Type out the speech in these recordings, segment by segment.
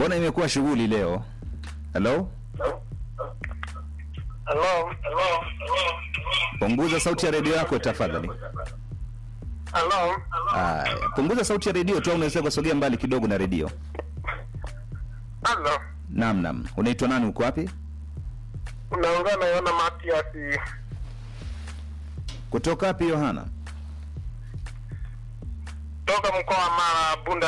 mbona imekuwa shughuli leo? Hello, Hello. Hello. punguza sauti ya redio yako tafadhali. Hello. Aya, punguza sauti ya redio tu, au unaweza kusogea mbali kidogo na redio. Hello. Naam, naam. Unaitwa nani? Uko wapi? Unaongea na Yohana Matias Kutoka wapi Yohana? toka mkoa wa Mara Bunda.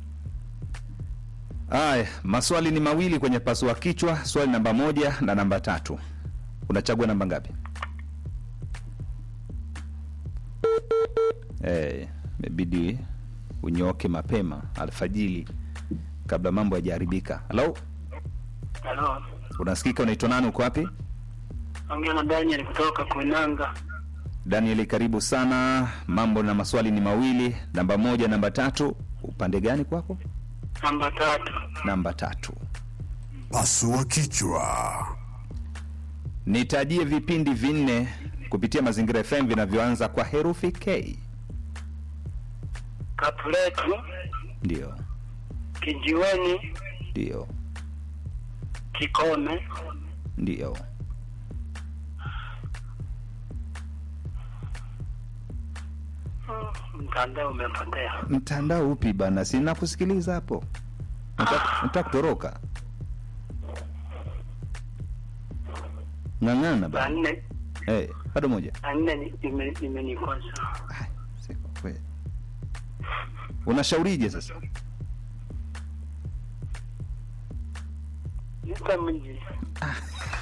Aya, maswali ni mawili kwenye pasua kichwa, swali namba moja na namba tatu. Unachagua namba ngapi? Eh, imebidi unyoke mapema alfajili kabla mambo hayajaharibika. Halo, Halo, unasikika? Unaitwa nani? Uko wapi? ongea na Daniel kutoka Kuinanga. Daniel, karibu sana. Mambo na maswali ni mawili, namba moja, namba tatu. Upande gani kwako? Namba tatu. Namba tatu. Pasua kichwa. Nitajie vipindi vinne kupitia Mazingira FM vinavyoanza kwa herufi K. Kapuletu, Ndio, Kijiweni, ndio, Kikome, ndio. mtandao umepotea. Mtandao upi bana? Sina kusikiliza hapo. Nataka nataka kutoroka. Ng'ang'ana Saa bana. nne Eh, bado moja. saa nne ni- ime- imenikosa. Ai, siko kweli. Unashaurije sasa? Nita mji